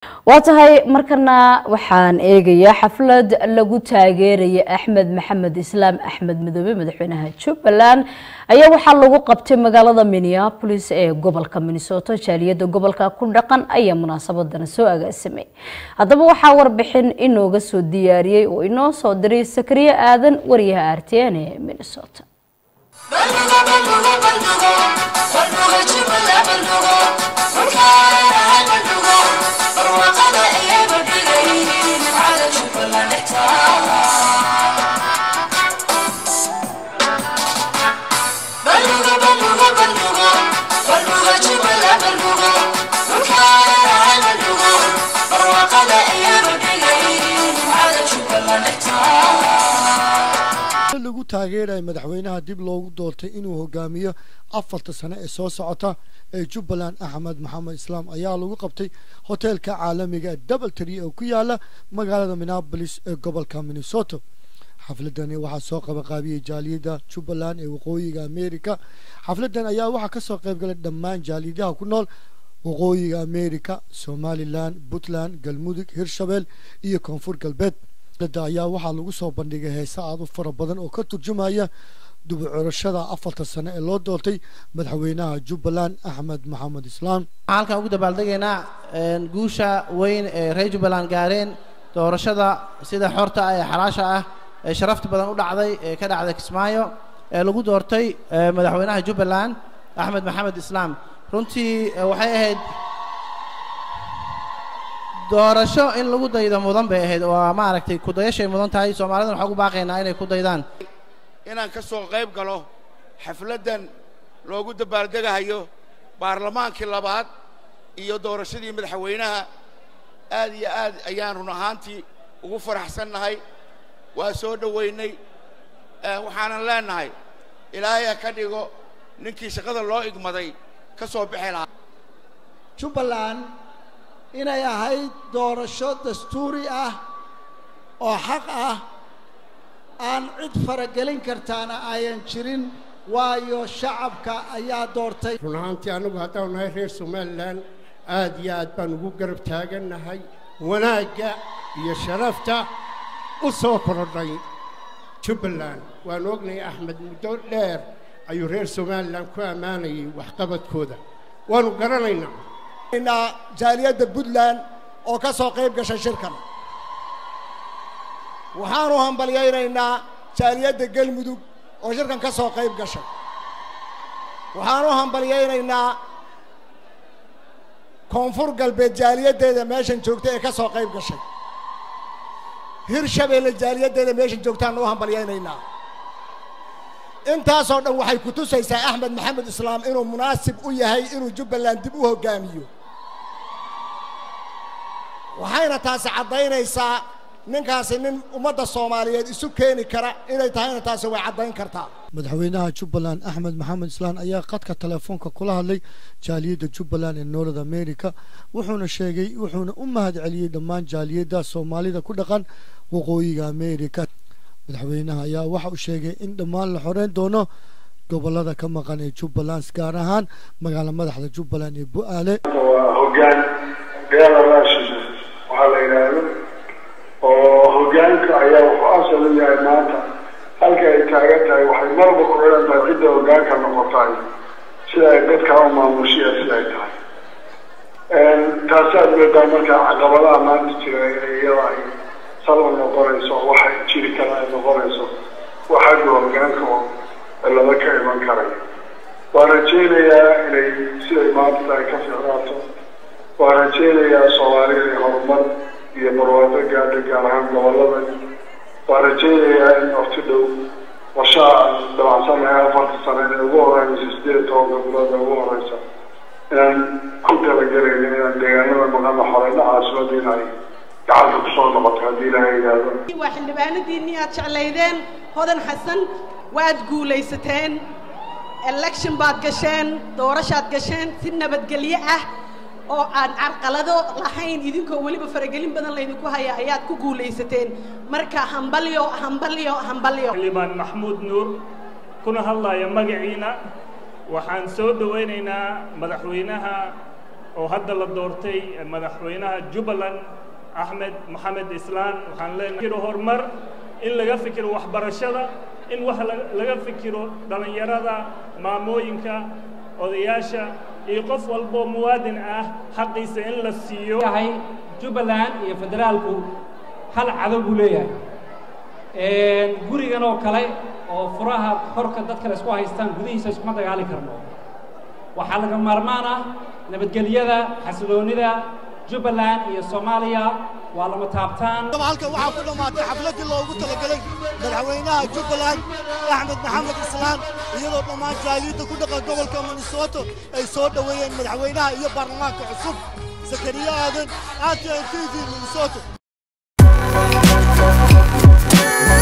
waa tahay markana waxaan eegayaa xaflad lagu taageeraya axmed maxamed islaam axmed midoobe madaxweynaha jubbaland ayaa waxaa lagu qabtay magaalada minneapolis ee gobolka minnesota jaaliyada gobolka ku dhaqan ayaa munaasabadana soo agaasamay haddaba waxaa warbixin inooga soo diyaariyey oo inoo soo diray sakariye aadan wariyaha r t n ee minnesota lagu taageeraya madaxweynaha dib loogu doortay inuu hogaamiyo afarta sane ee soo socota ee jubbaland axmed maxamed islaam ayaa lagu qabtay hoteelka caalamiga double tree oo ku yaala magaalada minneapolis ee gobolka minnesota xafladani waxaa soo qabaqaabiyey jaaliyada jubbaland ee waqooyiga america xafladan ayaa waxaa kasoo qaybgalay dhammaan jaaliyadaha ku nool waqooyiga america somalilan puntland galmudug hirshabeel iyo koonfur galbeed da ayaa waxaa lagu soo bandhigay heese aad u fara badan oo ka turjumaya dubucurashada afarta sane ee loo doortay madaxweynaha jubbaland axmed maxamed islaam waxaan halkan ugu dabaaldegaynaa guusha weyn ee reer jubbaland gaareen doorashada sida xorta ah ee xalaasha ah ee sharafta badan u dhacday ee ka dhacday kismaayo ee lagu doortay madaxweynaha jubbaland axmed maxamed islaam runtii waxay ahayd doorasho in lagu daydo mudan bay ahayd oo maaragtay kudayashay mudan tahay soomaalidana waxaan ugu baaqaynaa inay ku daydaan inaan ka soo qayb galo xafladdan loogu dabaaldegahayo baarlamaankii labaad iyo doorashadii madaxweynaha aad iyo aad ayaan run ahaantii ugu faraxsannahay waa soo dhowaynay waxaanan leennahay ilaahay ha ka dhigo ninkii shaqada loo igmaday ka soo bixi lahaa jubbaland inay ahayd doorasho dastuuri ah oo xaq ah aan cid faragelin kartaana ayan jirin waayo shacabka ayaa doortay run ahaantii annagu haddaanu nahay reer somalilan aad iyo aad baan ugu garab taagannahay wanaagga iyo sharafta u soo korodhay jubbaland waanu ognahay axmed muddo dheer ayuu reer somalilan ku ammaanayay waxqabadkooda waanu garanaynaa jaaliyadda puntland oo ka soo qayb gashay shirkan waxaanu hambalyaynaynaa jaaliyadda galmudug oo shirkan ka soo qayb gashay waxaanu hambalyaynaynaa koonfur galbeed jaaliyaddeeda meeshan joogta ee ka soo qayb gashay hirshabeelle jaaliyaddeeda meeshan joogtaanu u hambalyaynaynaa intaasoo dhan waxay ku tusaysaa axmed maxamed islaam inuu munaasib u yahay inuu jubbaland dib u hoggaamiyo waxayna taasi caddaynaysaa ninkaasi nin ummadda soomaaliyeed isu keeni kara inay tahayna taasi way caddayn kartaa madaxweynaha jubbaland axmed maxamed islaan ayaa khadka telefoonka kula hadlay jaaliyadda jubbaland ee north america wuxuuna sheegay wuxuuna u mahad celiyey dhammaan jaaliyadda soomaalida ku dhaqan waqooyiga america madaxweynaha ayaa waxa uu sheegay in dhammaan la xoreyn doono gobolada ka maqan ee jubbaland gaar ahaan magaala madaxda jubbaland ee bu-aale waa hogaan beela raashid waxaa la yidhaahdo oo hogaanka ayaa wuxuu asal u yahay maanta halka ay taagan tahay waxay marba ku xiran tahay cidda hogaanka noqotay sida ay dadka u maamushiya sida ay tahay taasaad moodaa markaa caqabadaha maanta jira inay iyada ay salba noqonayso waxay jiri kara ay noqonayso waxagga hogaanka oo laba ka iman karay waan rajaynayaa inay siday maanta tahay ka fiicnaato waan rajaynayaa soomaalida inay horumar iyo barwaaqo gaadha gaar ahaan gobolada waan rajaynayaa in waqti dhow qorshaha aan dhabacsanahay afarta sane ee ugu horeysa sideed tobanka bilood ee ugu horeysa inaan ku talagelayno inaan deegaanada maqana xoreyna caasimada in ay gacanta kusoo noqoto haddii ilaahay yidhaahdo waa xildhibaanadiinnii aad jeclaydeen hodan xasan waad guulaysateen election baad gasheen doorashaad gasheen si nabadgelyo ah oo aan carqalado lahayn idinkoo weliba faragelin badan laydinku haya ayaad ku guulaysateen marka hambalyo hambalyo hambalyo xildhibaan maxmuud nuur kuna hadlaya magaciina waxaan soo dhowaynaynaa madaxweynaha oo hadda la doortay madaxweynaha jubbaland axmed maxamed islaan waxaan leenahay horumar in laga fikiro waxbarashada in wax laga fikiro dhallinyarada maamooyinka odayaasha iyo qof walboo muwaadin ah xaqiisa in la siiyo jubbaland iyo federaalku hal cadow buu leeyahay gurigan oo kale oo furaha horka dadka la isku haystaan gudihiisa iskuma dagaali karno waxaa laga maarmaan ah nabadgelyada xasiloonida jubbaland iyo soomaaliya waa lama taabtaan halkan waxaa ku dhammaatay xafladdii loogu talagalay madaxweynaha jubbaland axmed maxamed islaan iyadoo dhammaan jaaliyadda ku dhaqan gobolka minnesota ay soo dhoweeyeen madaxweynaha iyo baarlamaanka cusub zakariya aadan r t n t v minnesota